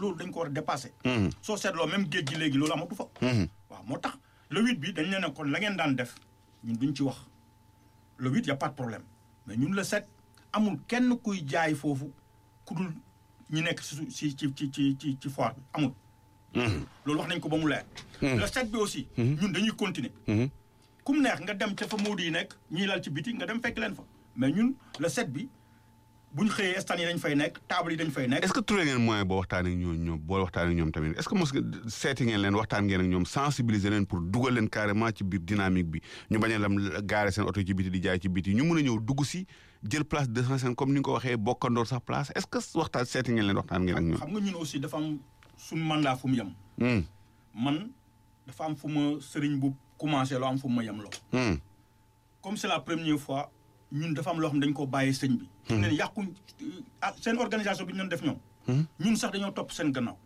loolu dañ ko war a dépassé. Mhm. soo seetloo même géej gi léegi loolu amatu fa. Mhm. waaw moo tax le huit bi dañ leen ne kon la ngeen daan def ñun duñ ci wax le huit y a pas de problème mais ñun le sept amul kenn kuy jaay foofu ku dul ñi nekk si su- si ci ci ci ci ci foire bi amul. loolu wax nañ ko ba mu leer. le sept bi aussi. ñun dañuy continuer. Mhm. ku mu neex nga dem ca fa Moodu yi nekk ñiy lal ci biti nga dem fekk leen fa mais ñun le sept bi bu ñu xëyee stand yi dañ fay nekk table yi dañ fay nekk. est-ce que trouvé ngeen moyen boo waxtaan ak ñoom ñoom boo waxtaan ak ñoom tamit est-ce que mos nga seeti ngeen leen waxtaan ngeen ak ñoom sensibiliser leen pour dugal leen carrément ci biir dynamique bi ñu bañ a lam gaare seen oto ci biti di jaay ci biti ñu mun a ñëw dugg si jël place deux cent cinquante comme ni nga ko waxee bokkandoor sax place est-ce que waxtaan seeti ngeen leen waxtaan ngeen ak ñoom. xam nga ñun aussi dafa am suñu mandat fu mu yem. Hmm. man dafa am fu ma sëriñ bu commencé loo am fu ma yem loo. Hmm. comme c'est la première fois ñun dafa am loo xam ne dañ ko bàyyee sëñ bi. fi mu ne nii yàquñ ah seen organisation bi ñu doon def ñoom. ñun sax dañoo topp seen gannaaw.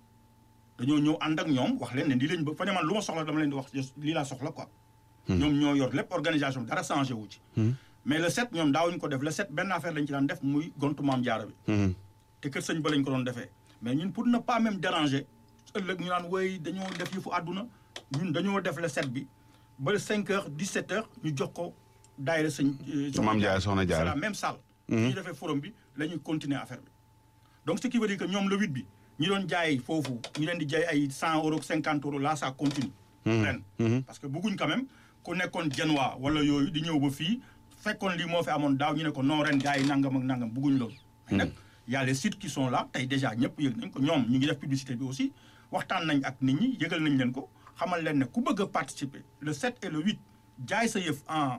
dañoo ñëw ànd ak ñoom wax leen ne lii lañ ba fa ne man lu ma soxla dama leen di wax lii laa soxla quoi. ñoom ñoo yor lépp organisation bi dara changé wu ci. mais le sept ñoom daawuñu ko def le sept benn affaire lañ ci daan def muy gontu maam jaara bi. Hmm. te kër sëñ ba lañ ko doon defee mais ñun pour ne pas même déranger ëllëg ñu naan woy dañoo def yëfu àdduna ñun dañoo def le sept bi ba le cinq heures dix sept heures ñu jox ko daayira sëñ. euh, Maam Jaara Soxna c'est Jaara. la même salle. ñu defee forum bi la ñuy continuer affaire bi. donc ce qui veut dire que ñoom le huit bi ñi doon jaay foofu ñu leen di jaay ay cent euros cinquante euros là ça continue. ren parce que bëgguñ quand même ku nekkoon Genoa wala yooyu di ñëw ba fii fekkoon lii moo fi amoon daaw ñu ne ko non ren gars yi nangam ak nangam bëgguñ loolu. mais nag y a les sites qui sont là tey déjà ñëpp yëg nañ ko ñoom ñu ngi def publicité bi aussi waxtaan nañ ak nit ñi yëgal nañ leen ko xamal leen ne ku bëgg a participer le 7 et le 8 jaay sa yëf en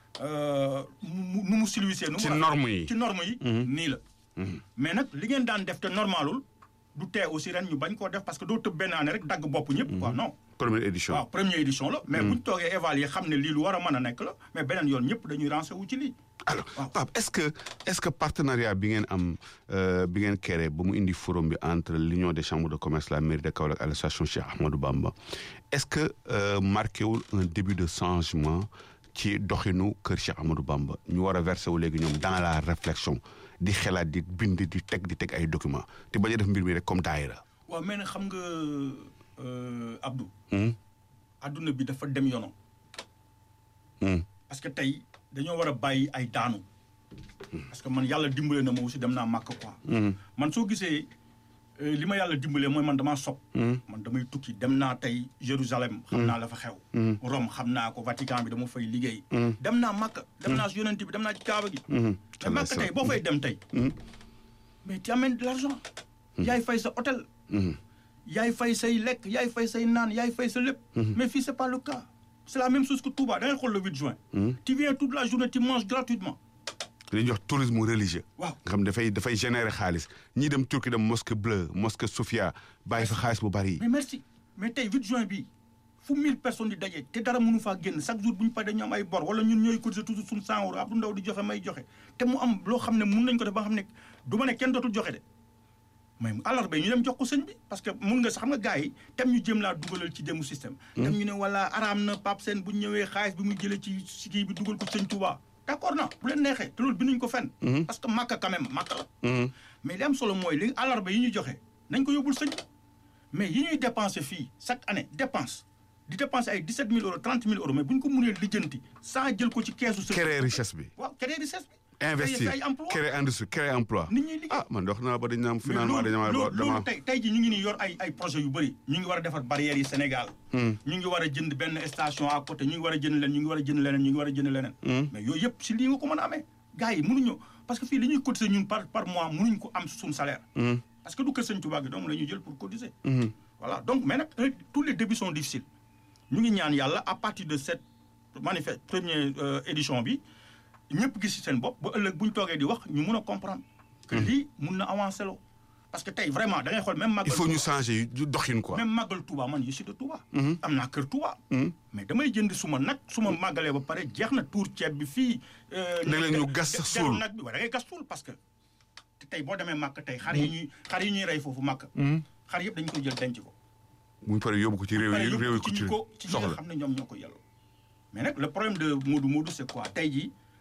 euh, mu nu mu silwisee. nu mu Ci rafet- norme yi. ci norme yi. nii la. mais nag li ngeen daan def te normalul du tee aussi ren ñu bañ koo def parce que doo tëb benn année rek dagg bopp ñëpp quoi non. première édition. waaw première édition la. mais bu ñu toogee évaluer xam ne lii lu war a mën a nekk la mais beneen yoon ñëpp dañuy rancé wu ci lii. alors waaw. Pape est-ce que est-ce que partenariat bi ngeen am euh, bi ngeen créé ba mu indi forum bi entre l'union des chambres de commerce la mairie de Kaolack et l'association Cheikh Ahmadou Bamba est-ce que euh, marqué wul un début de changement ci doxinu kër Cheikh Ahmadou Bamba ñu war a verser wu léegi ñoom dans la réflexion di xelaat di bind di teg di teg ay documents te bañ a def mbir mi rek comme daayira. waaw mais nag xam nga euh, Abdou. Hmm? adduna bi dafa dem yoonam. Hmm. parce que tey dañoo war a bàyyi ay daanu. parce que man yàlla dimbale na ma aussi dem naa màkk quoi. man soo gisee euh, li ma yàlla dimbalee mooy man damaa sob man damay tukki dem naa tey Jérusalem. xam naa la fa xew. Rome xam naa ko Vatican bi dama fay liggéey. dem naa màkk dem naa si yonent bi dem naa ci Kaaba gi. mais màkk tey boo fay dem tey. mais tu amènes de l'argent. yaay fay sa hôtel. yaay fay say lekk yaay fay say naan yaay fay sa lépp. mais fii c'est pas le cas. c'est la même chose que Touba da ngay xool le 8 juin. tu viens toute la journée tu manges gratuitement. li ñuy wax tourisme religieux. waaw nga xam dafay dafay générer xaalis ñii dem Turquie dem mosquée bleue mosquée Sophia bàyyi fa xaalis bu bari. mais merci mais tey 8 juin bii fu 1000 personnes di daje te dara mënu faa génn chaque jour bu ñu paree dañu am ay bor wala ñun ñooy cotiser toujours suñu 100 euros Abdou Ndaw di joxe may joxe te mu am loo xam ne mun nañ ko def ba nga xam ne du ma ne kenn dootul joxe de mais àllarba ñu dem jox ko sëñ bi parce que mun nga sax xam nga gars yi tem ñu jëm laa dugalal ci demu système. tem ñu ne wala araam na Pape Sène bu ñu ñëwee xaalis bi muy jëlee ci si kii bi dugal ko sëñ Touba d'accord na bu leen neexee te loolu binduñ ko fenn. parce que màkka quand même màkka la. mais li am solo mooy li àllarba yi ñuy joxe nañ ko yóbbul sëñ bi mais yi ñuy dépenser fii chaque année dépense di dépenser ay 17 000 euros 30 000 euros mais bu ñu ko mënee lijjanti sans jël ko ci keesu sëñ créer richesse bi. waaw créer richesse bi. investir créer ay emploi créer industrie créer emploi. nit ñi liggéey. ah man dox naa ba dañ naan finalement mais dañu loolu dama loolu tey tey ji ñu ngi nii yor ay ay projet yu bëri ñu ngi war a defar barrières yi Sénégal ñu ngi war a jënd benn station à côté ñu ngi war a jënd leen ñu ngi war a jënd leneen ñu ngi war a jënd leneen mais yooyu yëpp si lii nga ko mën a amee gars yi mënuñu parce que fii li ñuy cotiser ñun par par mois mënuñ ko am suñu salaire parce que du kër Sëñ Tuubaa gi donc la ñuy jël pour cotiser voilà donc mais nag euh, tous les débuts sont difficiles ñu ngi ñaan yàlla à partir de cette manifeste première euh, édition bi ñëpp gis ci seen bopp ba ëllëg bu ñu toogee di wax ñu mun a comprendre que lii mun na avancer loo parce que tey vraiment da ngay xool même il màggal faut ñu changer yu doxin quoi. même màggal Touba man je suis de Touba am naa kër Touba mais damay jënd suma nag su ma màggalee ba pare jeex na tuur ceeb bi fii euh, Léeg-léeg ñu gas sax deru suul. nag bi waaye da ngay gas suul parce que te tey boo demee màkk tey xar yi ñuy xar yi ñuy rey foofu màkk xar yëpp dañu koy jël denc ko bu ñu paree yóbbu ko ci réew pare yi réew yóbbu yi ko ko ci ci ñi ko ci ñi nga soxla. xam ne ñoom ñoo ko yelloo mais nag le problème de Modou Modou c'est quoi tey jii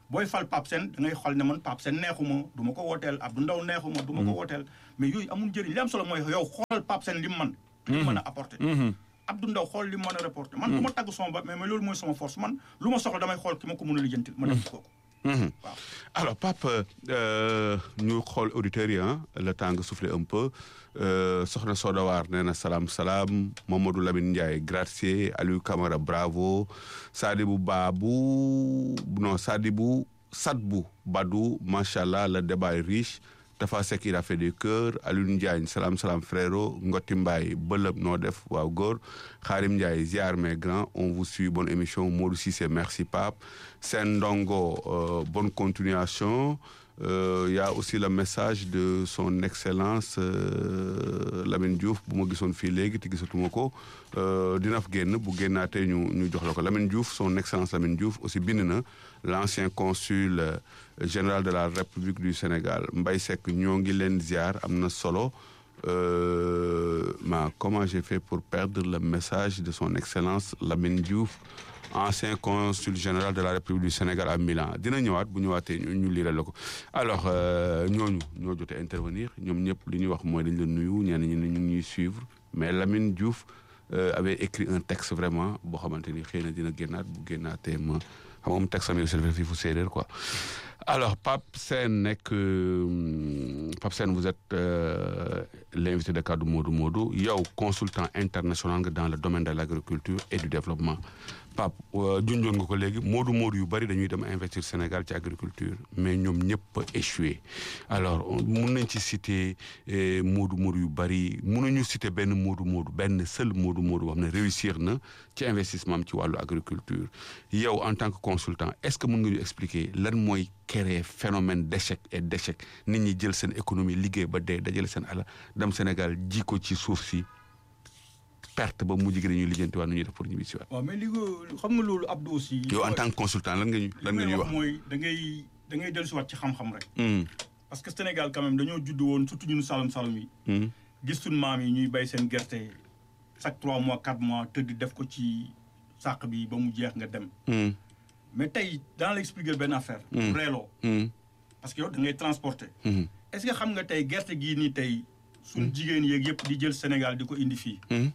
booy fal Pape Sène da ngay xool ne man Pape Sène neexuma du ma ko wooteel Abdou Ndaw neexuma du ma ko wooteel mais yooyu amul njëriñ li am solo mooy yow xoolal Pape Sène li mu man li mu mën a apporter Abdou Ndaw xool li mu mën a reporter man du ma tagg sama ba mais mais loolu mooy sama force man lu ma soxla damay xool ki ma ko mën a lijjantil ma def kooku waaw alors Pape euh, ñu xool auditeurs yi ah le temps nga souffler un peu euh, soxna Soda Waar nee na salaam salaam Mamadou Lamine Ndiaye gracier Aliou Camara bravo Sadibou Babou non Sadibou Sadbou Badou macha allah le débat est riche Tafa Seck il a fait du cœur Alioune Ndiagne salaam salaam frérot Ngoti Mbaye bëlëb noo def waaw góor Xaarim Ndiaye ziar mes grands on vous suit bonne émission Modou Cissé merci Pape Sen Ndongo euh, bonne continuation Euh, y a aussi le message de son excellence euh, Lamine Diouf bu ma gisoon fii léegi te gisatuma ko euh, dina fa génn bu génnaatee ñu ñu jox la ko Lamine Diouf son excellence Lamine Diouf aussi bind na l'ancien consul euh, général de la République du Sénégal Mbaye Seck ñoo ngi leen ziar am na solo euh, ma comment j'ai fait pour perdre le message de son excellence Lamine Diouf ancien consul général de la République du Sénégal à Milan dina ñëwaat bu ñëwaatee ñu ñu liiral la ko alors euh, ñooñu ñoo jotee intervenir ñoom ñëpp li ñuy wax mooy dañ la nuyu ñenn ñi ne ñu ngi ñuy suivre mais Lamine Diouf euh, avait écrit un texte vraiment boo xamante ni xëy na dina génnaat bu génnaatee ma xam nga moom texte am aussi dafa fii fu séeréer quoi alors Pape Sène nekk euh, Pape Sène vous êtes euh, l'invité de Kaddu Modou Modou yow consultant international nga dans le domaine de l'agriculture et du développement Pape junjoon nga ko léegi Modou Modou yu bari dañuy dem investir Sénégal ci agriculture mais ñoom ñëpp a échoué alors mun nañ ci citer eh, Modou Modou yu bari mënuñu citer benn Modou Modou benn seul Modou Modou boo xam ne réussir na ci investissement am ci wàllu agriculture yow en tant que consultant est-ce que mën nga ñu expliquer lan mooy créer phénomène d'échec et d'échec nit ñi jël seen économie liggéey ba dee dajale seen ala dem Sénégal ji ko ci suuf si perte ba mujj gi dañuy lijjanti waat nu ñuy def pour ñibbi si waat waaw mais li nga xam nga loolu Abdou aussi yow en tant que consultant lan nga ñu lan nga ñuy wax. mooy da ngay da ngay dellusiwaat ci xam-xam rek Hmm, parce que Sénégal quand même dañoo judd woon surtout ñun Saloum Saloum yi hmm, gis suñu maam yi ñuy bay seen gerte chaque trois mois quatre mois tëdd def ko ci sàq bi ba mu jeex nga dem hmm, mais tey dans la expliquer benn affaire Mm. reeloo hmm, parce que yow da ngay transporter hmm, est-ce que xam nga tey gerte gii nii tey suñ jigéen yeeg yëpp di jël Sénégal di ko indi fii hmm.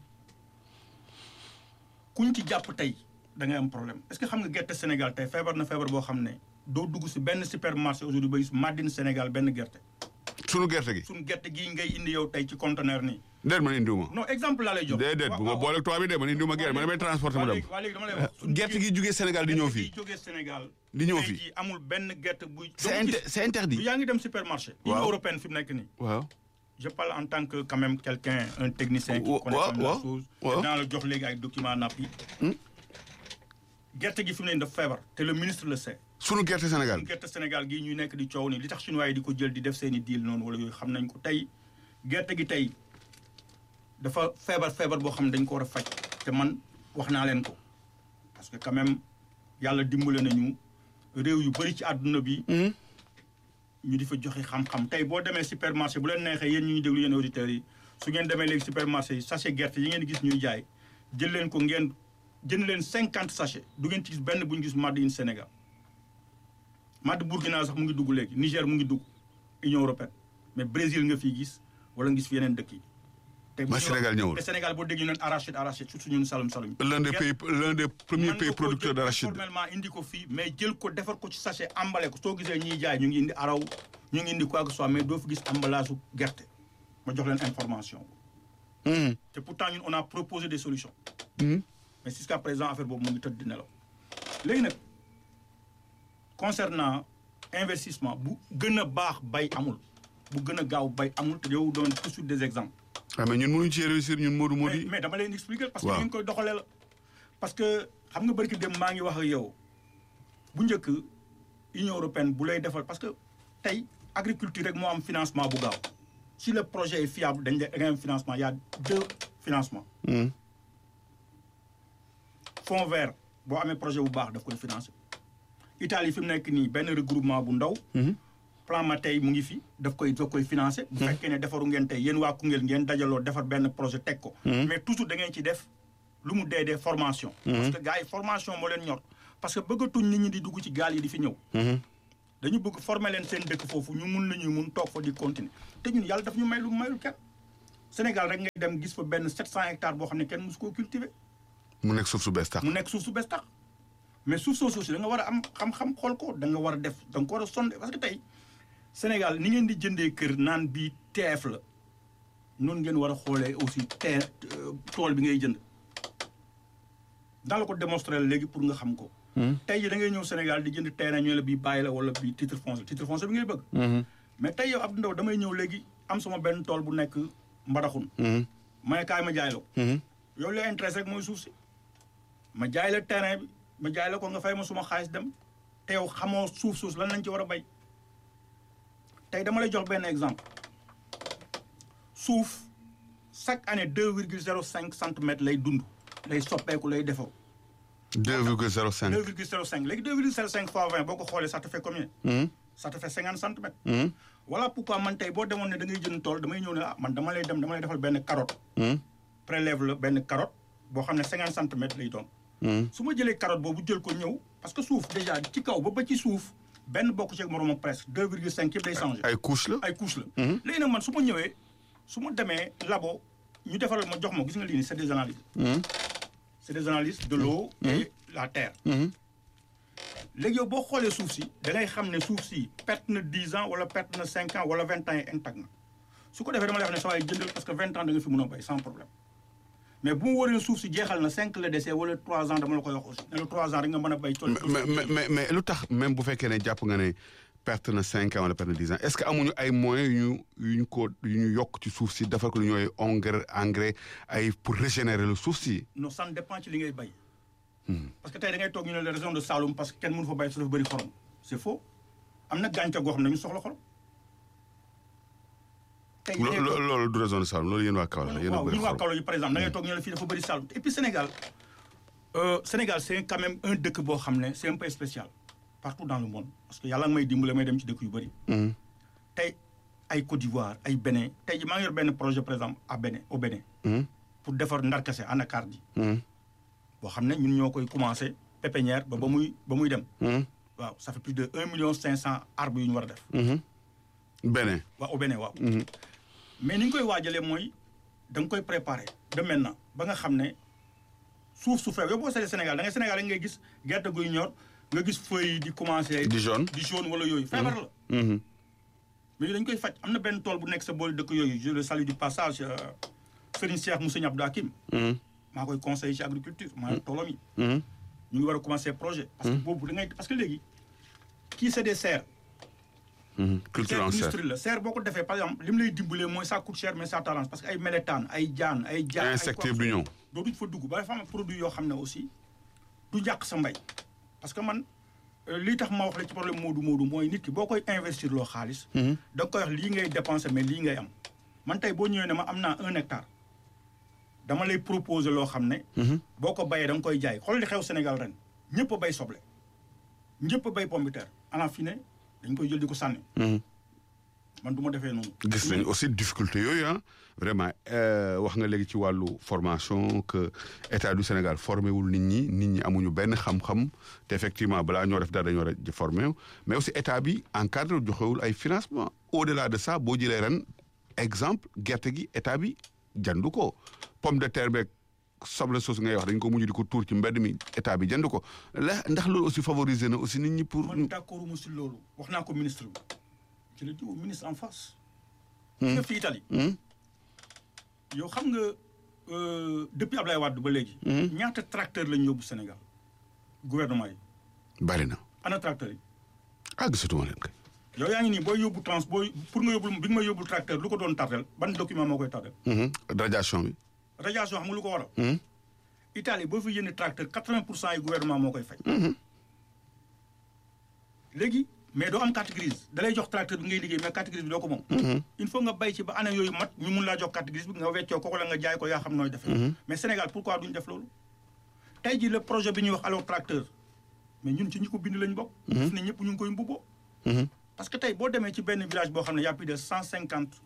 kuñ ci jàpp tey da ngay am problème est-ce que xam nga gerte Sénégal tey feebar na feebar boo xam ne doo dugg si benn supermarché aujourd'hui ba gis Madine Sénégal benn gerte sunu gerte gi. suñ gerte gii ngay indi yow tey ci conteneur nii déedéet man indiwuma. non exemple laa lay jox déedéet bu ma booleeg tubaab bi de man indiwuma gerte man damay transporter mu dem. waa léegi dama lay wax suñ gerte gi jugee Sénégal di ñëw fii. gerte gi jógee Sénégal Di ñëw tey fii. jii amul benn gerte buy c'est doo gis. inter c'est interdit. yaa ngi dem supermarché Waaw. Union européenne fi mu nekk nii waaw. je parle en tant que quand même quelqu'un un technicien qui Wa- connaît wa- quand même la wa- chose wa- dinaa la jox léegi ay documents napp yi Hmm. gerte gi fi mu ne nii dafa feebar te le ministre le sait sunu gerte Sénégal. gerte Sénégal gii ñuy nekk di coow ni li tax chinois yi di ko jël di def seen i deal noonu wala yooyu xam nañ ko tey gerte gi tey dafa feebar feebar boo xam ne dañ ko war a faj te man wax naa leen ko parce que quand même yàlla dimbale nañu réew yu bëri ci àdduna bi Hmm, ñu di fa joxe xam-xam tey boo demee supermarché bu leen neexee yéen ñu ñuy déglu yéen auditeurs yi su ngeen demee léegi supermarché yi sachet gerte yi ngeen gis ñuy jaay jël leen ko ngeen jënd leen cinquante sachet du ngeen ci gis benn bu ñu gis Made in Sénégal Made Burkina sax mu ngi dugg léegi Niger mu ngi dugg Union européenne mais Brésil nga fii gis wala nga gis fi yeneen dëkk yi. te bu Mais ñu Sénégal ñëwul. te Sénégal boo déggee ñu naan arachide arachide surtout ñun Saloum Saloum. l'un des pays l'un des premiers mën nga pays koo producteurs jël d'arachide. formellement indi ko fii mais jël ko defar ko ci sachet emballé ko soo gisee ñuy jaay ñu ngi indi araw ñu ngi indi quoi que ce soit mais doo fi gis emballage su gerte ma jox leen information Hmm, te pourtant ñun on a proposé des solutions hmm, mais jusqu'à présent affaire boobu mu ngi tëdd di nelaw léegi nag concernant investissement bu gën a baax bay amul bu gën a gaaw bay amul te yow doon toujours des exemples ah mais ñun mënuñu ci réussir ñun Modou Modou mais yi. mais dama leen expliquer parce que Waaw. ni ngeen koy doxalee la parce que xam nga barki dem maa ngi wax ak yow bu njëkk Union européenne bu lay defal parce que tey agriculture rek moo am financement bu gaaw si le projet est fiable dañ lay da ngay am financement il y a deux financements Hmm, fonds vert boo amee projet bu baax daf koy financer Italie fi mu nekk nii benn regroupement bu ndaw hmm, plan Mattei mu ngi fi daf koy daf koy financer bu fekkee ne defaru ngeen tey yéen waa Koungheul ngeen dajaloo defar benn projet teg ko mais toujours da ngeen ci def lu mu dee dee formation parce que gars yi formation moo leen ñor parce que bëggatuñ nit ñi di dugg ci gaal yi di fi ñëw dañu bëgg former leen seen dëkk foofu ñu mun la ñuy mun toog fa di continuer te ñun yàlla daf ñu may lu mayul kenn Sénégal rek ngay dem gis fa benn 700 hectares boo xam ne kenn mosu koo cultiver mu nekk suuf su bees tax mu nekk suuf su bees tax mais suuf soosu si da nga war a am xam-xam xool ko da nga war a def da nga ko war a sonde parce que tey Sénégal ni ngeen di jëndee kër naan bii teef la noonu ngeen war a xoolee aussi tee tool bi ngay jënd daa la ko démontrer léegi pour nga xam ko tey ji da ngay ñëw Sénégal di jënd terrain ñu la bii bàyyi la wala bii titre foncier titre foncier bi ngay bëgg mais tey yow Abdou Ndaw damay ñëw léegi am sama benn tool bu nekk mbadaxun ma ne kaay ma jaay la ko yow la intéressé rek mooy suuf si ma jaay la terrain bi ma jaay la ko nga fay ma suma xaalis dem te yow xamoo suuf suuf lan lañ ci war a bay tey dama lay jox benn exemple suuf chaque année deux virgule zéro cinq centimètres lay dund lay soppeeku lay defaru deux virgule zéro cinq deux virgule zéro cinq léegi deux virgule zéro cinq fois vingt boo ko xoolee ça te fait combien ça te fait cinquante centimètres voilà pourquoi man tey boo demoon ne da ngay jënd tool damay ñëw ne ah man dama lay dem dama lay defal benn carotte prélève la benn carotte boo xam ne cinquante centimètres lay doon su ma jëlee carotte boobu jël ko ñëw parce que suuf déjà ci kaw ba ba ci suuf benn bokk ci ak moroomam presque deux virgule cinq yëpp day changé ay couche la ay couche la léegi nag man su ma ñëwee su ma demee labo ñu defaral ma jox ma gis nga lii nii c'est des analyses c'est des analyses de l'eau et la terre léegi yow boo xoolee suuf si da ngay xam ne suuf si perte na dix ans wala perte na cinq ans wala vingt ans yi intact na su ko defee dama lay wax ne sa waay jëndal parce que vingt ans da nga fi mën a béy sans problème mais bu ma wóoree suuf si jeexal na cinq la dese wala trois ans dama la koy wax aussi ne la trois ans rek nga mën a béy tool mais mais mais mais lu tax même bu fekkee ne jàpp nga ne perte na cinq ans wala perte na dix ans est-ce que amuñu ay moyens yu ñu yu ñu ko yu ñu yokk ci suuf si defal ko lu ñooy engrais engrais ay pour régénérer le suuf si non ça dépend ci li ngay béy parce que tey da ngay toog ñu ne la région de Saloum parce que kenn mënu fa béy su dafa bëri xorom c'est faux am na gàncax goo xam ne dañu soxla xorom tey loolu du région de Saloum loolu yéen waa Kaolack la yéen a waaw bëri ñun waa xorom Kaolack yi par exemple da ngay toog ñu ne la fii dafa bëri Saloum et puis Sénégal euh, Sénégal c'est quand même un dëkk boo xam ne c'est un peu spécial partout dans le monde parce que yàlla nga may dimbale may dem ci dëkk yu bëri Mhm. tey ay Côte d'Ivoire ay Bénin tey ji maa ngi yor benn projet par exemple à Bénin au Bénin Mhm. pour defar ndarkase anacarde yi Mhm. boo xam ne ñun ñoo koy commencé pépinière ba ba muy ba muy dem Mhm. waaw ça fait plus de un million cinq cent arbres yu ñu war a def Mhm. Bénin waaw au Bénin waaw Mhm. mais ni ñu koy waajalee mooy da nga koy préparer de maintenant ba nga xam ne suuf su feew yow boo seetee Sénégal da ngay Sénégal rek ngay gis gerte guy ñor nga gis feuilles yi di commencé di jaune di jaune wala yooyu feebar la Mhm. mais dañ koy faj am na benn tool bu nekk sa boolu dëkk yooyu je le salue du passage euh, Serigne Cheikh Moussa Abdou Hakim Mhm. maa koy conseiller ci agriculture maa toolam yi Mhm. ñu ngi war a commencer projet parce que boobu da ngay parce que léegi kii c'est des serres Mhm. culture serre en serre industrie la serre boo ko defee par exemple li mu lay dimbalee mooy ça coûte cher mais ça t'arrange parce que ay mélétaan ay jaan ay jaan ay insecte quoi du ñëw dootuñ fa dugg ba dafa am produit yoo xam ne aussi du jàq sa mbay parce que man euh, lii tax ma wax la ci problème moodu moodu mooy nit ki boo koy investir loo xaalis Mhm. da nga koy wax lii ngay dépenser mais lii ngay am man tey boo ñëwee ne ma am naa un hectare dama lay proposer loo xam ne Mhm. boo ko bayee da nga koy jaay xool li xew Sénégal ren ñëpp a bay soble ñëpp a bay pomme de terre à la fin dañ koy jël di ko sànni Mhm. man du ma defee noonu gis nañ aussi difficulté yooyu ah vraiment euh, wax nga léegi ci wàllu formation que état du Sénégal formé wul nit ñi nit ñi amuñu benn xam-xam te effectivement balaa ñoo def dara dañoo war a formé wu mais aussi état bi encadré joxewul ay financement au delà de ça boo jëlee ren exemple gerte gi état bi jëndu ko pomme de terre beeg soble soosu ngay wax dañ ko mujj di ko tuur ci mbedd mi état bi jënd ko la ndax loolu aussi favoriser na aussi nit ñi pour. man d'accord mu si loolu wax naa ko ministre bi je le dis au ministre en face nga fi Italie Hmm? yow xam nga euh, depuis Ablaye Wade ba léegi ñaata tracteur lañu yóbbu Sénégal gouvernement yi bari na ana tracteur yi ah gisatuma leen kay. yow yaa ngi nii booy yóbbu trans booy pour nga yóbbul bi nga ma yóbbul tracteur lu ko doon tardel ban document moo koy tardel Mhm. radiation bi. radiation xam nga lu ko waral Hmm? Italie boo fi yënd tracteur quatre-vingt pour cent yi gouvernement moo koy fay léegi mais doo am carte grise da lay jox tracteur bi ngay liggéey mais carte grise bi doo ko moom il faut nga bay ci ba année yooyu mat ñu mun laa jox carte grise bi nga weccoo ko wala nga jaay ko yaa xam nooy defee mais Sénégal pourquoi duñ def loolu tey ji le projet bi ñuy wax alors tracteur mais ñun ci ñi ko bind lañ bokk fi ne ñëpp ñu ngi koy mbubboo Mhm. parce que tey boo demee ci benn village boo xam ne y a plus de cent cinquante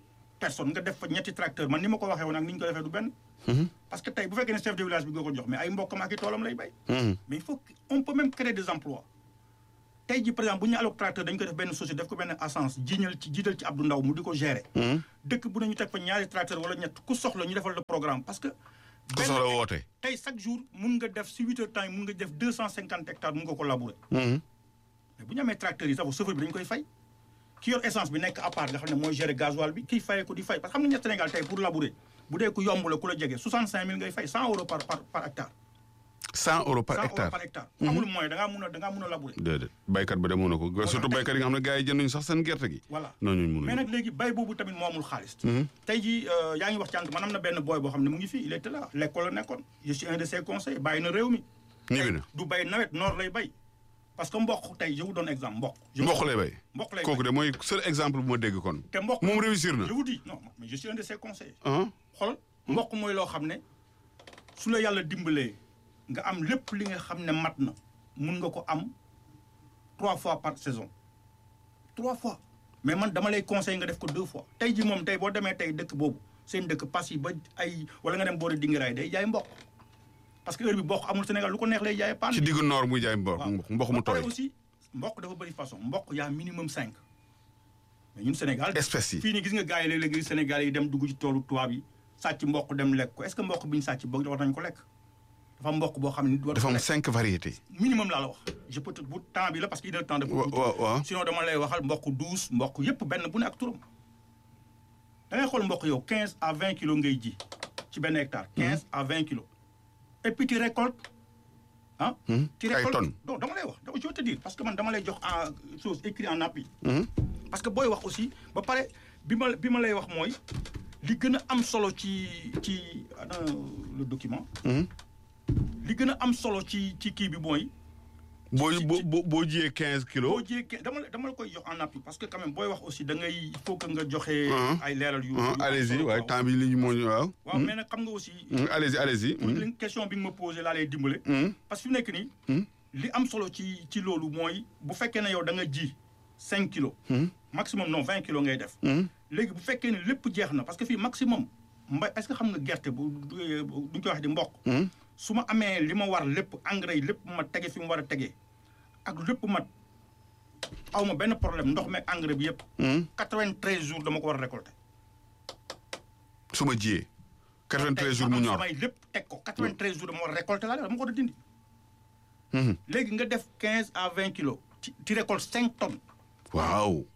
personnes nga def fa ñetti tracteur man ni ma ko waxee woon ak ni ñu ko defee du benn parce que tey bu fekkee ne chef de village bi nga ko jox mais ay mbokkam ak i toolam lay bay mais il faut que- on peut même créer des emplois tey ji par exemple bu ñu alloc tracteur dañu ko def benn société def ko benn assance jiñal ci jiital ci Abdou Ndaw mu di ko gérer dëkk bu ne ñu teg fa ñaari tracteur wala ñett ku soxla ñu defal le programme parce que ku soxla woote. tey chaque jour mun nga def si huit heures temps yi mun nga def deux cent cinquante hectares mun nga ko labourer Mhm. mais bu ñu amee tracteurs yi sax chauffeur bi dañu koy fay ki yor essence bi nekk à part nga xam ne mooy gérer gasoil bi kiy fayee ko di fay parce que xam nga ñett Sénégal tey pour labourer bu dee ku yomb la ku la jege 65000 ngay fay 100 euros par par par hectare. 100 euros 100 par euros hectare. par hectare. amul moyen da ngaa mun a da ngaa mun a labourer. déedéet baykat ba demoon na ko surtout tey- baykat yi nga xam ne gars yi jënduñu sax seen gerte gi. voilà non ñun mais mënuñu. nag léegi bay boobu tamit moo amul xaalis. tey jii yaa ngi wax cànk man am na benn boy boo xam ne mu ngi fii il était là l'école la nekkoon je suis un de ses conseils bàyyi na réew mi. ñibbi na du bay nawet noor lay bay parce que mboq tey je vous donne exemple mboq. je vous- mboq lay bay. mboq lay kooku bay de mooy seul exemple bu ma dégg kon. te mboq moom réussir na. je vous dis non mais je suis un de ses conseils. ah xool mboq mooy loo xam ne su la yàlla dimbalee nga am lépp li nga xam ne mat na mun nga ko am trois fois par saison trois fois mais man dama lay conseil nga def ko deux fois tey ji moom tey boo demee tey dëkk boobu seen dëkk pas yi ba ay wala nga dem boori dingiraay day jaay mboq parce que heure bi mboq amul Sénégal lu ko neex lay jaayee paan ci diggu noor muy jaay mboq waaw. mboq mu ba pare tooy. aussi mboq dafa bëri façon mboq yaa minimum cinq mais ñun Sénégal espèces yi. fii nii gis nga gars yi léeg-léeg gis Sénégal yi dem dugg ci toolu tubaab yi sàcc mboq dem lekk ko est-ce que mboq bi ñu sàcc boog war nañ ko lekk dafa am mboq boo xam ne nit war dafa ko am lekk cinq variétés. minimum laa la wax je peux te bu temps bi la parce que il est temps de wa wa waaw. sinon dama lay waxal mboq douze mboq yépp benn bu ne ak turam da ngay xool mboq yow quinze à vingt kilos ngay ji ci benn hectare quinze à vingt kilos et puis tu récoltes ah tu Ay récoltes tonnes. non dama lay wax dama je veux te dire parce que man dama lay jox en chose écrit en appui Mhm. parce que booy wax aussi ba pare bi ma bi ma lay wax mooy li gën a am solo ci ci ana le document Mhm. li gën a am solo ci ci kii bi mooy boo ci- boo boo boo jiyee quinze boo kilos. jékkee dama la dama la koy jox en appui parce que quand même booy wax aussi da ngay il faut que nga joxe Mhm. ay leeral yu ah yu am allez-y solo, waaye waaw. temps bi li ñu moo ñu waaw. waaw mais nag xam nga aussi Mhm, allez-y allez-y. pour Mhm. li question bi nga ma posé laa lay dimbale Mhm. parce que fi mu nekk nii Mhm. li am solo ci ci loolu mooy bu fekkee ne yow da nga ji cinq kilos Mhm. maximum non vingt kilos ngay def Mhm. léegi bu fekkee ne lépp jeex na parce que fii maximum mbay est-ce que xam nga gerte bu du duñ koy wax di mboq Mhm. su ma amee li ma war lépp engrais yi lépp ma tege fi mu war a tegee ak lépp mat aw ma benn problème ndox meeg engrais bi yëpp Mhm. 93 jours dama ko war a récolter. su ma jiyee. 93 jours mu tey ma am ñor. samay lépp teg ko 93 jours dama war a récolter laa def dama ko war a dindi. Mhm. léegi nga def 15 à 20 kilos ci ci récolte 5 tonnes waaw.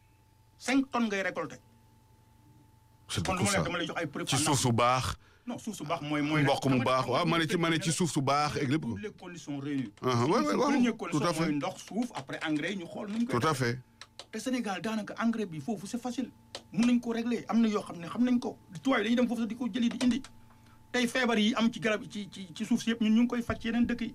5 tonnes ngay récolter. c'est kon lu beaucoup ma ça nekk dama lay jox ay preuves. ci en suuf su baax. non suuf su baax mooy mooy. mboq mu baax waaw ma ne ci ma ne ci suuf su baax ak lépp. toutes les conditions réunies. Ah, ouais, ouais, waaw, première tout à condition fait. mooy ndox suuf après engrais ñu xool nu ñu koy tout à fait. te Sénégal daanaka engrais bi foofu c'est facile mun nañ ko régler am na yoo xam ne xam nañ ko tubaab yi dañuy dem foofu sax di ko jëli di indi tey feebar yi am ci garab ci ci ci suuf si yëpp ñun ñu ngi koy faj ci yeneen dëkk yi.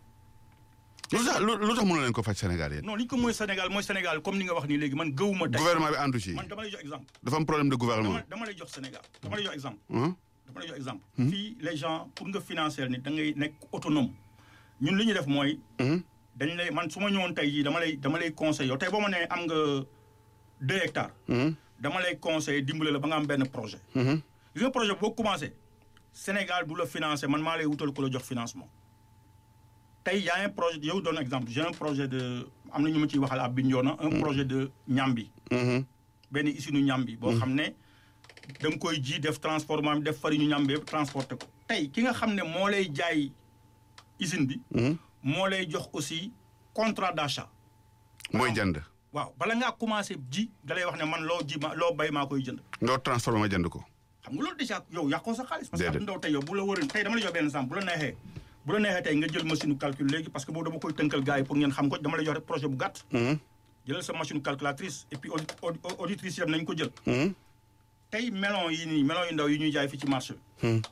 lu tax lu lu tax mënu leen ko faj Sénégal yéen. non li ñu ko mooy Sénégal mooy Sénégal comme ni nga wax nii léegi man gëwuma tey gouvernement bi àndu ci. man dama lay jox exemple dafa am problème de gouvernement. dama dama lay jox Sénégal dama lay jox exemple Hein? dama lay jox exemple fii les gens pour nga financer nit da ngay nekk autonome ñun li ñu def mooy Mhm. dañ lay man su ma ñëwoon tey jii dama lay dama lay conseil yow tey boo ma nee am nga deux hectares Mhm. dama lay conseil dimbale la ba nga am benn projet Mhm. gis nga projet boo commencé Sénégal du la financer man maa lay wutal ko la jox financement tey y a un projet yow donne exemple j'ai un projet de am na ñu ma ciy waxal à Bignona un projet de ñambi Mhm. benn usine ñambi boo xam ne da nga koy ji def transformation def farine ñambi yëpp transporter ko tey ki nga xam ne moo lay jaay usine bi Mhm. moo lay jox aussi contrat d'achat mooy jënd. waaw bala ngaa commencé ji da lay wax ne man loo ji ma loo bay maa koy jënd nga transformé ma jënd ko. xam nga loolu déjà yow yàqoo sa xaalis. parce que Déedéet. ab ndaw tey yow bu la wërin tey dama la jox benn exemple bu la neexee bu la neexee tey nga jël machine calcul léegi parce que boobu dama koy tënkal gars yi pour ngeen xam ko dama lay jox rek projet bu gàtt. Mhm. jëlal sa machine calculatrice et puis audi audi auditrice yam nañ ko jël. Mhm. tey melon yi nii melon yu ndaw yi ñuy jaay fii ci marché bi. Mhm.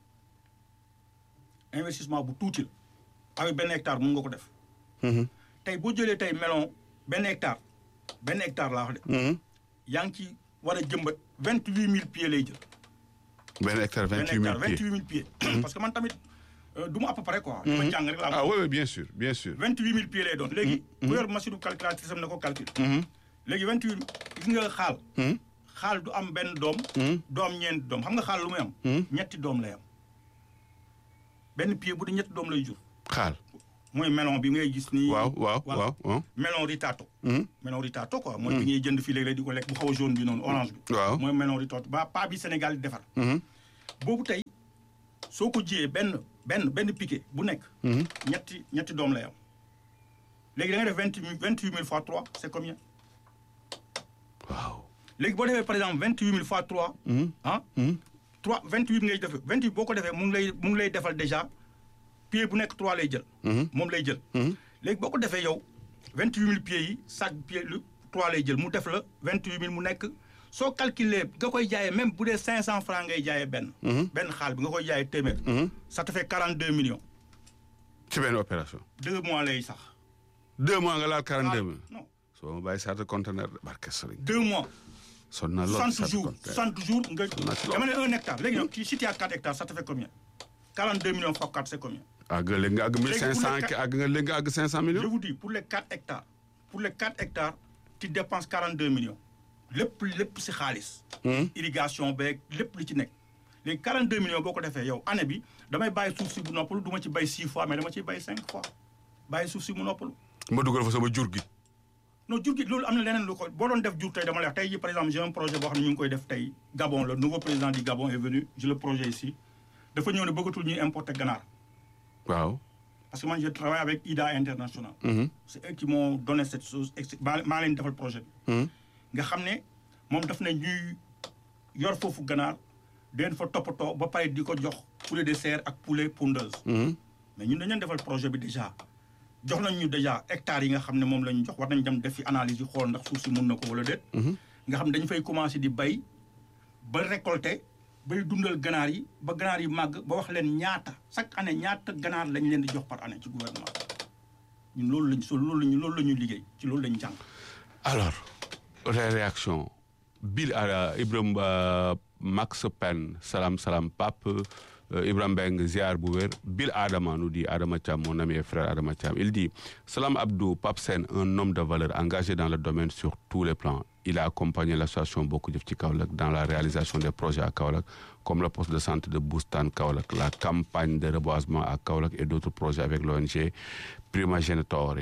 investissement bu tuuti la avec benn hectare mun nga ko def. Mhm. tey boo jëlee tey melon benn hectare benn hectare laa wax de. Mhm. yaa ngi ci war a jëmbat vingt huit mille pieds lay jël. benn hectare benn vingt huit hectare mille vingt pieds. huit mille pieds. parce que man tamit euh, du ma à peu près quoi. dama jàng rek laa ah oui oui bien sûr bien sûr. vingt huit mille pieds lay doon léegi ku yor machine calculatrice am na ko calcul Mhm. léegi vingt huit gis nga xaal Mhm. xaal du am benn doom. doom ñeenti doom xam nga xaal lu muy am. ñetti doom lay am benn pied bu di ñetti doom lay jur. xaal. mooy melon bi ngay gis nii. waaw waaw waaw waaw. melon ritato. melon ritato quoi. mooy bi ngay jënd fii léeg-léeg di ko lekk bu xaw a jaune bi noonu orange bi. waaw mooy melon ritato ba pas bi Sénégal di defar. boobu tey soo ko jiyee benn benn benn piquet bu nekk. ñetti ñetti doom lay am. léegi da nga def vingt vingt huit mille fois trois c' est combien. waaw. léegi boo defee par exemple vingt huit mille fois trois. ah. trois vingt huit ngay def vingt huit boo ko defee mu ngi lay mu ngi lay defal déjà pied bu nekk trois lay jël. moom lay jël. léegi boo ko defee yow vingt huit mille pieds yi chaque pied lu trois lay jël mu def la vingt huit mille mu nekk soo calculer nga koy jaayee même bu dee cinq cent franc ngay jaayee benn. benn xaal bi nga koy jaayee téeméer. ça te fait quarante deux millions. ci benn opération. deux mois lay sax. deux mois nga laal quarante deux mille. non soo ma bàyyi saata conteneur barke sëriñ. deux mois. sonn na lool soixante jours soixante jours nga. na ci lool. dama ne un hectare léegi nag si tu as quatre hectares ça te fait combien. quarante deux millions fois quatre c'est combien. àgg léegi nga àgg mille cinq cent Léegi pour le àgg nga léegi nga àgg cinq cent Je millions. vous dis, pour les 4 hectares, pour les 4 hectares, tu dépenses 42 millions. lépp lépp si xaalis. irrigation beeg lépp li ci nekk. léegi 42 millions boo ko defee yow année bi damay bàyyi suuf si bu noppalu du ma ci bay 6 fois mais dama ciy bay 5 fois bàyyi suuf si mu noppalu. ma dugal fa sama jur gi. non jur gi loolu am na leneen lu ko boo doon def jur tey dama lay wax tey jii par exemple j'ai un projet boo xam ne ñu ngi koy def tey Gabon le nouveau président du Gabon est venu j'ai le projet ici dafa ñëw ne bëggatul ñuy importer ganaar waaw. parce que man je travaille avec IDA International. c'est eux qui m'ont donné cette chose ex- maa maa leen defal projet bi. nga xam ne moom daf ne ñuy yor foofu ganaar den fa toppatoo ba pare di ko jox poulet de serre ak poulet pondeuse. mais ñun dañu leen defal projet bi déjà jox nañ ñu déjà hectares yi nga xam ne moom la ñu jox war nañ dem def fi analyse yi xool ndax suuf si mun na ko wala déet. nga xam ne dañu fay commencer di bay ba récolter bay dundal ganaar yi ba ganaar yi màgg ba wax leen ñaata chaque année ñaata ganaar lañ leen di jox par année ci gouvernement ñun loolu lañ so loolu lañu loolu la ñu liggéey ci loolu lañ jàng. alors les réactions Bill Ara Ibrahim euh, Max Pen salam salam Pape euh, Ibrahim Beng ziar bu wér Bill Adama nous dit Adama Thiam mon ami et frère Adama Thiam il dit Salam Abdou Pape Sen un homme de valeur engagé dans le domaine sur tous les plans il a accompagné l'association Bokk Jëf ci Kaolack dans la réalisation des projets à Kaolack comme le poste de santé de Boustan Kaolack la campagne de reboisement à Kaolack et d'autres projets avec l'ONG Primogeniture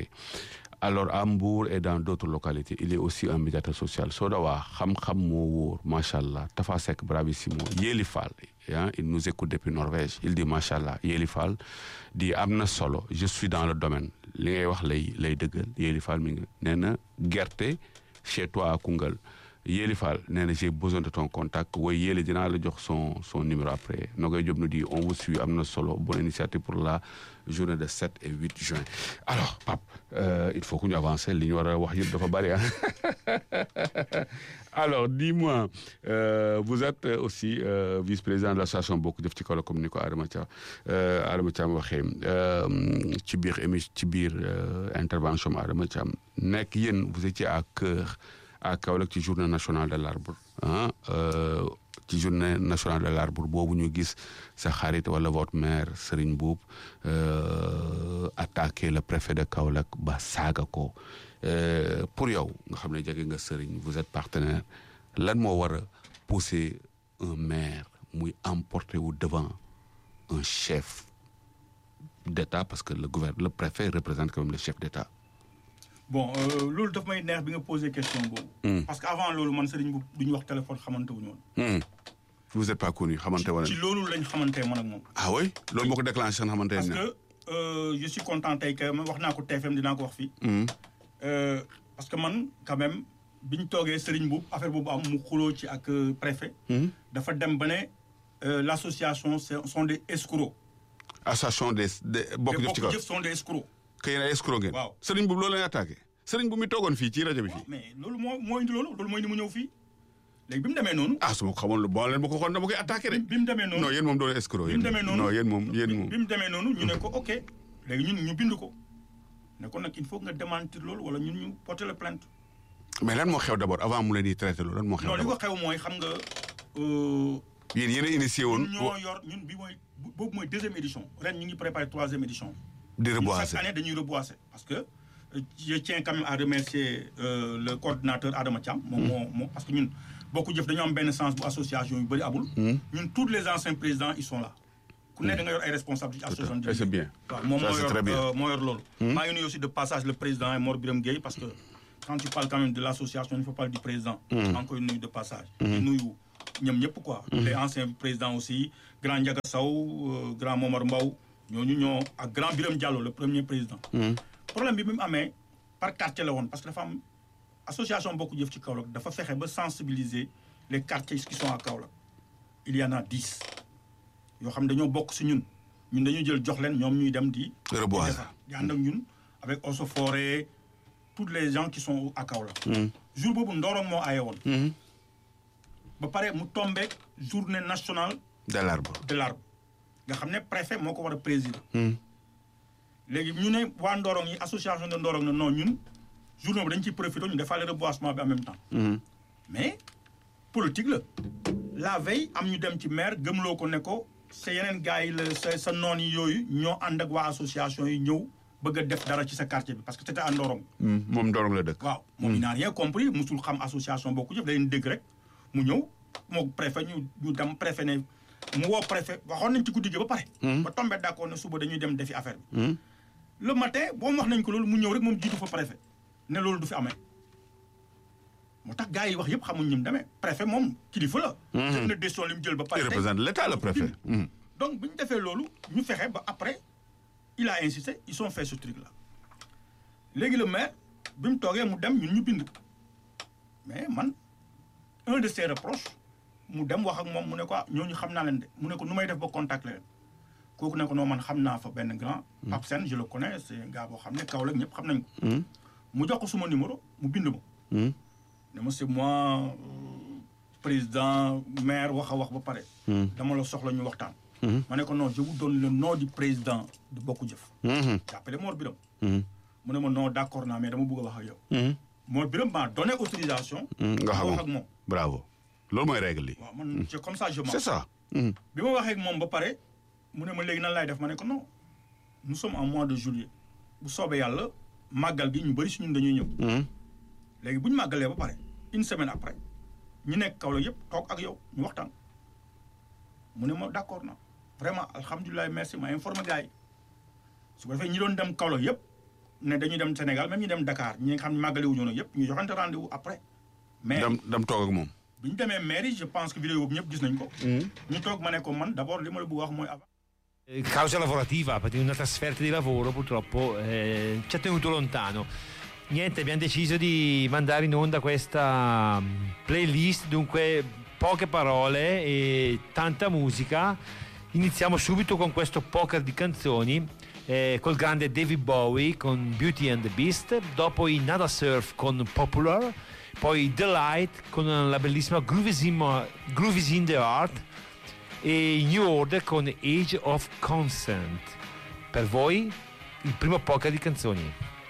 alors à Mbour et dans d'autres localités il est aussi un médiateur social soo dawaa xam-xam moo wóor macha allah Tafa Seck bravissimo Yéli Fall ah il nous écoute depuis Norvège il dit macha allah Yéli Fall di am na solo je suis dans le domaine li ngay wax lay lay dëggal Yéli Fall mi ngi nee na gerte chez toi à Koungheul Yéli Fall nee na j'ai besoin de ton contact woy Yéli dinaa la jox son son numéro après Nogoy Diop nous dit on vous suit am na solo bonne initiative pour la journée de 7 et 8 juin alors Pape euh, il faut que ñu avancer li ñu war a wax yëpp dafa bari ah alors dis-moi euh, vous êtes aussi euh, vice-président de l'association Bokk Jëf ci Kaolack comme ni ko Adama Thiam Adama Thiam waxee ci biir émi ci biir intervention Adama Thiam nekk yéen vous étiez à cœur à Kaolack ci journée nationale de l'arbre ah ci journée nationale de l'arbre boobu ñu gis sa xarit wala votre maire Serigne Boub attaqué le préfet de Kaolack ba saaga ko pour yow nga xam ne jege nga Serigne vous êtes partenaire lan moo war a pousser un maire muy emporter wu devant un chef d'État parce que le gouvernement le préfet représente quand même le chef d'État bon loolu daf may neex bi nga posé question boobu. parce que avant loolu man Serigne Boub du ñu wax téléphone xamante wu ñu woon. vous êtes pas connu xamante wala. ci loolu lañ xamante man ak moom. ah oui loolu moo ko déclenché seen xamante parce ne. que je suis content tey que wax naa ko TFM dinaa ko wax fii. parce que man quand même bi ñu toogee Serigne Boub affaire boobu am mu xuloo ci ak préfet. dafa dem ba ne l'association sont des escrocs. association des des bokk jëf ci kaw Bokk Jëf sont des escrocs. que yéen ay escroc ngeen. waaw Serigne Boub loolu la ñu attaqué Serigne Boub mi toogoon fii ci rajo bi waaw fii. mais loolu moo moo indi loolu loolu mooy ni mu ñëw fii léegi bi mu demee noonu. ah su ma ko xamoon lu bon leen ma ko xoon dama koy attaqué de. bi mu demee noonu non yéen moom doon escroc bi yéen mu demee noonu non yéen moom yéen moom. bi mu demee noonu ñu ne ko ok léegi ñun ñu bind ko ne ko nag il faut nga démentir loolu wala ñun ñu porter la plainte. mais lan moo xew d'abord avant mu leen di traité loolu lan moo xew non li ko d'abord xew mooy xam nga. euh, yéen yéen a initié woon. ñun ñoo yor ñun bi mooy boobu mooy deuxième édition ren ñu ngi préparé troisième édition. di Ñun reboiser chaque année dañuy reboiser parce que euh, je tiens quand même à remercier euh, le coordinateur Adama Thiam. moom moo moo parce que ñun bokku jëf dañoo am benn sens bu association yu bëri abul ñun tous les anciens présidents ils sont là ku ne da nga yor ay responsabilités association Et c'est bien. waaw moom Ça, moo c'est yor très bien. euh, moo yor loolu maa ngi nuyu aussi de passage le président Mor Biram Gueye parce que quand tu parles quand même de l'association il faut parler du président maa ngi koy nuyu de passage di nuyu ñoom ñëpp quoi les anciens présidents aussi grand Ndiaga Sow euh, grand Momar Mbaw ñooñu ñoo ak grand Biram Diallo le premier président problème bi bi mu amee par quartier la woon parce que dafa am association bokk jëf ci Kaolack dafa fexe ba sensibiliser les quartiers qui sont à Kaolack il y en a dix yoo xam ne dañoo bokk si ñun ñun dañuy jël jox leen ñoom ñuy dem di Reboiser. di defar di ànd ak ñun avec Eaux et Forêts tous les gens qui sont à Kaolack jour boobu Ndorong moo aye woon ba pare mu tombé journée nationale de l'arbre. de l'arbre nga xam ne préfet moo ko war a présider léegi ñu ne waa Ndorong yi association de Ndorong ne non ñun journée bi dañ ciy profité ñu defaale reboisement bi en même temps mais politique la la veille am ñu dem ci maire gëmloo ko ne ko sa yeneen gars yi la sa sa noon yi yooyu ñoo ànd ak waa association yi ñëw bëgg a def dara ci sa quartier bi parce que c'était à Ndorong moom Ndorong la dëkk. waaw moom il n'a rien compris musul xam association bokku jëf da leen dégg rek mu ñëw moo préfet ñu ñu dem préfet ne mu woo préfet waxoon nañ ci guddi gi ba pare ba tombé d'accord ne suba dañuy dem defi affaire bi le matin boo wax nañ ko loolu mu ñëw rek moom jiitu fa préfet ne loolu du fi amee moo tax gars yi wax yëpp xamuñ ñim demee préfet moom kilifa la jël na décision li mu jël ba pare il tey représente l'État le préfet. Mhm. donc bu ñu defee loolu ñu fexe ba après il a insisté ils ont fait ce truc là léegi le maire bi mu toogee mu dem ñun ñu bind mais man un de ses reproches mu dem wax ak moom mu ne ko ah ñooñu xam naa leen de mu ne ko nu may def ba contact leen kooku ne ko non man xam naa fa benn grand Pape Sène je le connais c'est un gars boo xam ne Kaolack ñëpp xam nañ ko mu jox ko suma numéro mu bind ma Mhm. ne ma c'est moi euh, président maire wax a wax ba pare dama la soxla ñu waxtaan ma ne ko non je vous donne le nom du président de Bokk Jëf Mhm. jàppale Mor Biram Mhm. mu ne ma non d'accord naa mais dama bëgg a wax ak yow Mhm. Mor Biram m'a donné autorisation Mhm. nga ma xam wax ak moom bravo loolu mooy règle yi. waaw man c'est comme ça je c'est marche ça. Mhm. bi ma waxee ak moom ba pare mu ne ma léegi nan laay def ma ne ko non nous sommes en mois de juillet bu soobee yàlla màggal gi ñu bëri si ñun dañuy ñëw Mhm. léegi bu ñu màggalee ba pare une semaine après ñu nekk Kaolack yëpp toog ak yow ñu waxtaan mu ne ma d'accord na vraiment alhamdulilah merci ma informé gars yi su ko defee ñi doon dem Kaolack yëpp ne dañuy dem Sénégal même ñu dem Dakar ñi nga xam ne màggale wu ñu woon yëpp ñu joxante rendez-vous après. mais dem dem toog ak moom. bi ñu demee mairie je pense que vidéo boobu ñëpp gis nañ ko. ñu toog ma ne ko man d'abord li ma la bëgg wax mooy avant. Eh, Causa lavorativa, perché una trasferta di lavoro purtroppo eh, ci ha tenuto lontano. Niente, abbiamo deciso di mandare in onda questa mm, playlist, dunque poche parole e tanta musica. Iniziamo subito con questo poker di canzoni eh, col grande David Bowie con Beauty and the Beast, dopo i Nada Surf con Popular, poi The Light con la bellissima Groovies in, Mo- Groovies in the Heart e New Order con Age of Consent. Per voi il primo poker di canzoni.